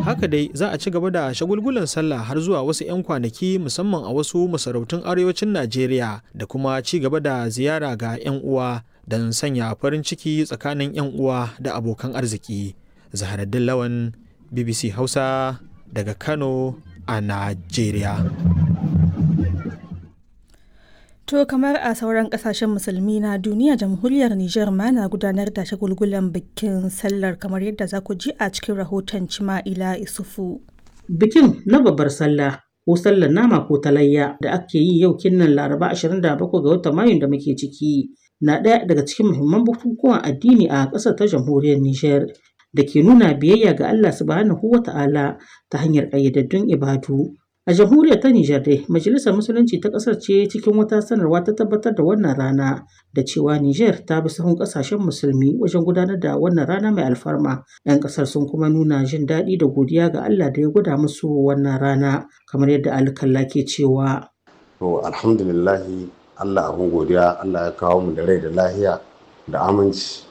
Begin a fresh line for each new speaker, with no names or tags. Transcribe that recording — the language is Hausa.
haka dai za a ci gaba da shagulgulan sallah har zuwa wasu 'yan kwanaki musamman a wasu masarautun arewacin najeriya da kuma ci gaba da ziyara ga 'yan uwa don sanya farin ciki tsakanin 'yan uwa da abokan arziki zaharaddin lawan bbc hausa daga kano a najeriya
To kamar a sauran kasashen musulmi na duniya jamhuriyar Nijar ma na gudanar da shagulgulan bikin sallar kamar yadda za ku ji a cikin rahoton Cima'ila Isufu.
Bikin na babbar sallah ko sallar nama ko talayya da ake yi yau kinnan Laraba 27 ga watan Mayun da muke ciki na ɗaya daga cikin muhimman bukukuwan addini a ƙasar ta jamhuriyar Nijar da ke nuna biyayya ga Allah subhanahu wa ta'ala ta hanyar ƙayyadaddun ibadu. A jamhuriyar ta Nijar dai, Majalisar Musulunci ta ƙasar ce cikin wata sanarwa ta tabbatar da wannan rana da cewa Nijar ta bi sahun ƙasashen musulmi wajen gudanar da wannan rana mai alfarma. 'Yan ƙasar sun kuma nuna jin daɗi da godiya ga Allah da ya gwada musu wannan rana kamar yadda alkalla ke cewa.
To alhamdulillahi Allah abin godiya Allah ya kawo mu da rai da lahiya da aminci